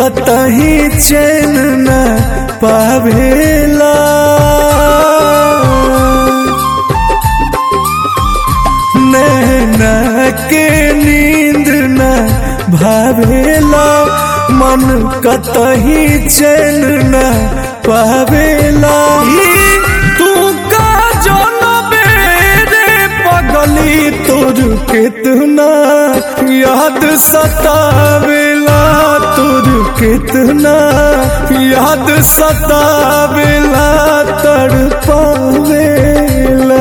कतही चैन न पावेला नैना के नींद न भावेला मन कतही चैन न पावेला ई तू का जनबे रे पगली तोर कितना याद सतावेला तोर कितना याद सतावेला तड़पावेला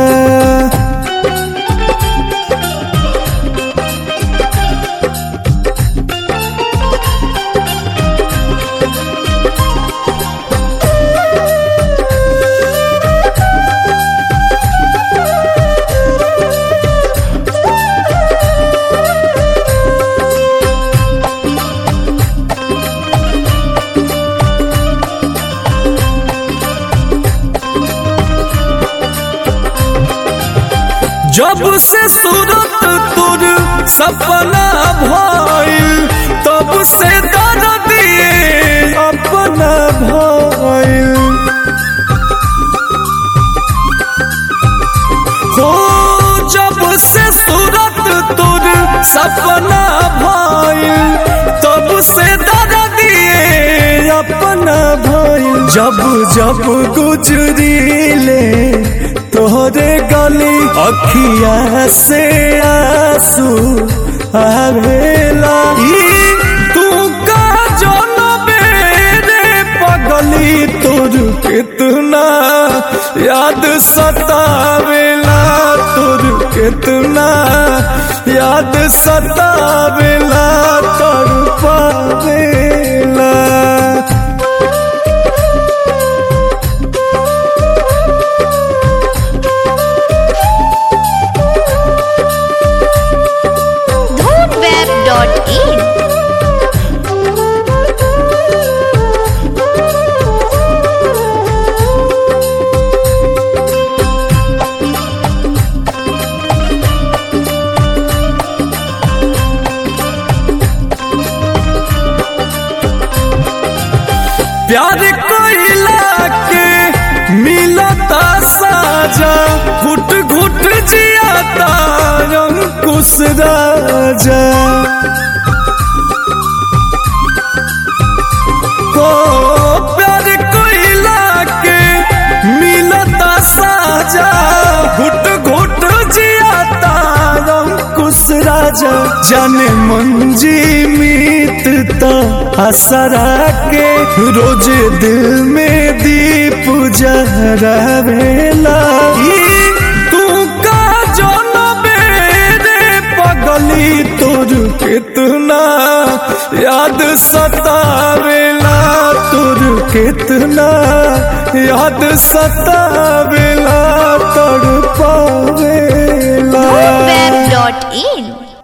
जब से सूरत तुर सपना भइल तब से दर्द दिए अपना भइल हो जब से सूरत तुर सपना भइल तब से दर्द दिए अपना भइल जब जब गुजरीले तोहरे गली अखिया से आंसू आवेला ई तू का जनबे रे पगली तोर कितना याद सतावेला तोर कितना याद सतावेला तड़पावेला dhoonweb.in प्यार कोइला के मिलता साजा घुट घुट जियाता अंकुश राजा को प्यार कोइला के मिलता साजा घुट घुट जियाता अंकुश राजा जाने मंजी मीतता असरा के रोज दिल में दीप जहरावेला ई तू का जनबे रे पगली तोर कितना याद सतावेला तोर कितना याद सतावेला तड़पावेला dhoonweb.in